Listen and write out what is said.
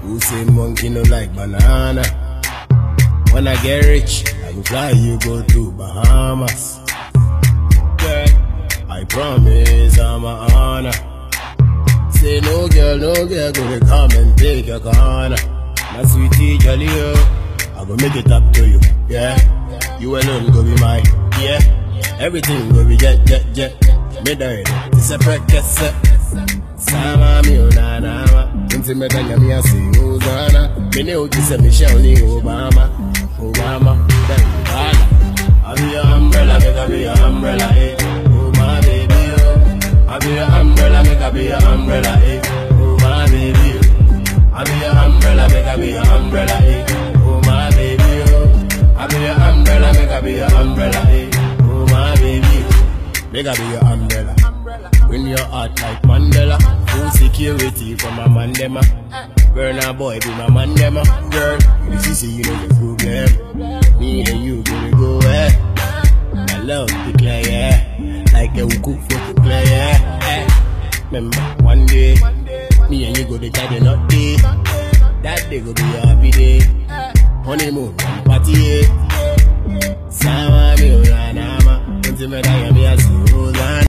Who say monkey no like banana? When I get rich, I go fly you go to Bahamas. Girl, I promise I'm a honor. Say no girl, no girl, go to come and take your corner. My sweetie jolly oh, I go make it up to you, yeah. You alone go be mine, yeah. Everything go be jet, jet, jet. Me die, it's a practice. Sama mi unanama, inti metanya mi asi uzana. Mene ukise Michelle ni Obama, Obama, then Obama. I be your umbrella, make I be your umbrella, eh. Oh my baby, oh. I be your umbrella, make I be your umbrella, eh. Oh my baby, oh. I be your umbrella, make I be your umbrella, eh. Oh my baby, oh. I be your umbrella, make I be your umbrella, eh. Oh my baby, oh. make I be your umbrella. Win your heart like Mandela. Full security from my mandema. Girl, now boy, be my mandema. Girl, you see, see, you know the problem. Me and you gonna go eh. My love declare, yeah. Like a cook for the play, yeah. Eh. Remember, one day, me and you go to tie the knot day. That day go be a happy day. Honeymoon, party, yeah. Sama mi unanama, unti me da ya